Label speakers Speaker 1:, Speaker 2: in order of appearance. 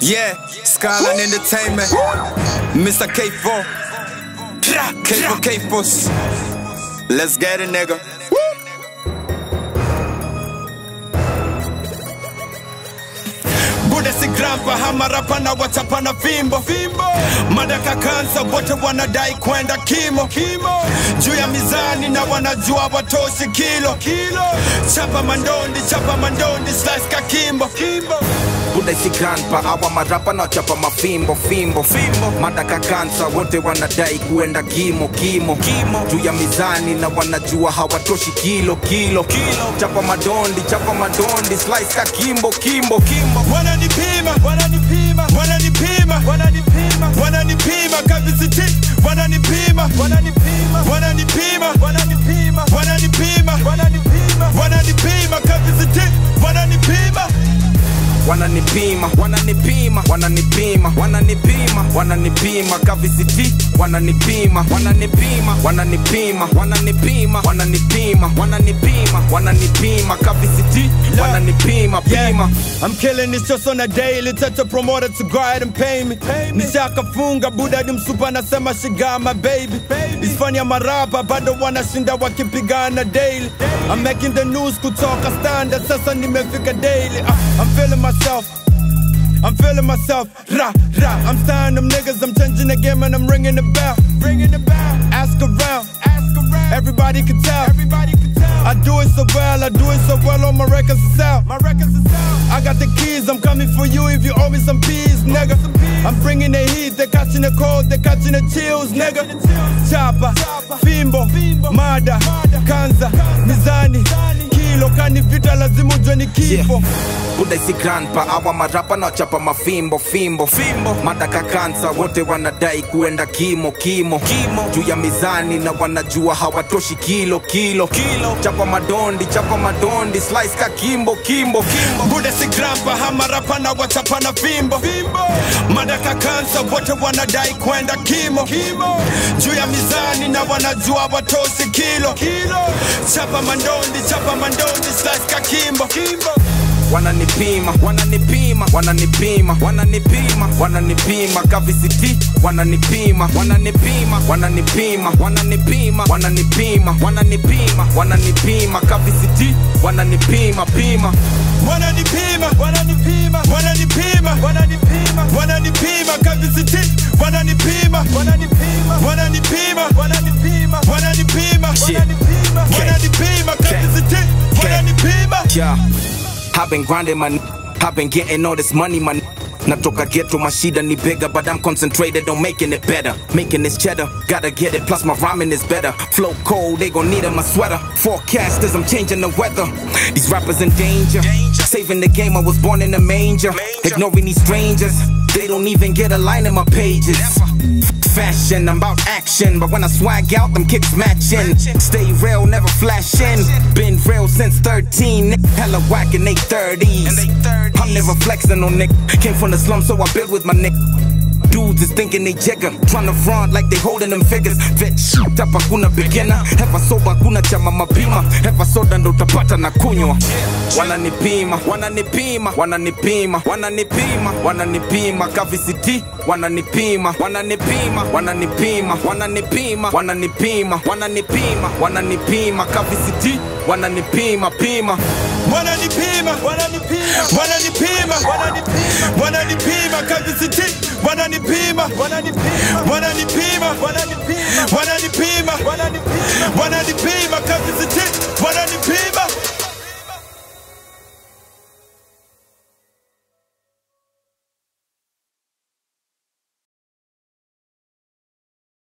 Speaker 1: Yeah, Skyline Entertainment. Mr. K4. K4 K4. Let's get it, nigga. Buda si grandpa hamarapa na wachapa na fimbo fimbo madaka kansa wote wanadai kwenda kimo kimo juu ya mizani na wanajua watoshi kilo kilo chapa mandondi chapa mandondi slice ka kimbo kimbo
Speaker 2: Buda si grandpa awa marapa na chapa mafimbo fimbo fimbo madaka kansa wote wanadai kuenda kimo kimo kimo juu ya mizani na wanajua hawatoshi kilo kilo kilo chapa madondi chapa madondi slice ka kimbo kimbo kimbo
Speaker 1: wananipima wananipima wananipima wananipima wananipima kabisiti wananipima wananipima wananipima wananipima wananipima wananipima wananipima kabisiti wananipima
Speaker 2: wananipima wananipima wananipima wananipima wananipima kavisiti wananipima wananipima wananipima wananipima wananipima wananipima wananipima kavisiti wananipima pima
Speaker 1: I'm killing this just on a daily Touch a promoter to go ahead and pay me nishakafunga buda ni msupa nasema she got my baby It's funny ya marapa bado wanashinda wakipigana daily I'm making the news kutoka standard sasa nimefika daily uh, I'm feeling myself I'm feeling myself, ra ra. I'm styling them niggas, I'm changing the game and I'm ringing the bell, ringing the bell. Ask around, ask around. Everybody can tell, everybody can tell. I do it so well, I do it so well. All my records is out, my records is out. I got the keys, I'm coming for you if you owe me some peas, nigga. I'm bringing the heat, they're catching the cold, they're catching the chills, nigga. Chapa, Fimbo, Mada, Kanza, Mizani, Kilo, kani vita lazima ujue ni kifo.
Speaker 2: buda si grandpa awa marapa na chapa mafimbo fimbo fimbo madaka kansa wote wanadai kuenda kimo kimo kimo juu ya mizani na wanajua hawatoshi kilo kilo kilo chapa madondi chapa madondi slice ka kimbo kimbo kimbo
Speaker 1: Buda si grandpa hamarapa na wachapa na fimbo fimbo madaka kansa wote wanadai kwenda kimo kimo juu ya mizani na wanajua watosi kilo kilo chapa mandondi chapa mandondi slice ka kimbo kimbo
Speaker 2: wananipima wananipima wananipima wananipima wananipima kavisiti wananipima wananipima wananipima wananipima wananipima wananipima wananipima kavisiti wananipima pima
Speaker 1: wananipima wananipima wananipima wananipima wananipima kabisiti wananipima wananipima wananipima wananipima wananipima wananipima wananipima kabisiti wananipima
Speaker 2: yeah I've been grinding my I've been getting all this money my Natoka ghetto, my shida ni bigger, but I'm concentrated on making it better. Making this cheddar, gotta get it, plus my rhyming is better. Flow cold, they gon' need it, my sweater. Forecasters, I'm changing the weather. These rappers in danger. Saving the game, I was born in a manger. Ignoring these strangers, they don't even get a line in my pages. Fashion, I'm about action, but when I swag out, them kicks matching. Stay real, never flashing. Been real since 13, hella whack in they 30s. I'm never flexing on Nick. Came from the slum, so I build with my Nick. Dudes is thinking they jigger, tryna front like they holding them figures. Vet shoot up hakuna beginner, hepa soba hakuna chama mapima, hepa soda ndo utapata na kunywa. Wananipima, wananipima, wananipima, wananipima, wananipima, kavisiti, wananipima, wananipima, wananipima, wananipima, wananipima, wananipima, wananipima, kavisiti, wananipima, pima.
Speaker 1: wananipima wananipima wananipima wananipima wananipima kabisiti wananipima wananipima wananipima wananipima wananipima wananipima wananipima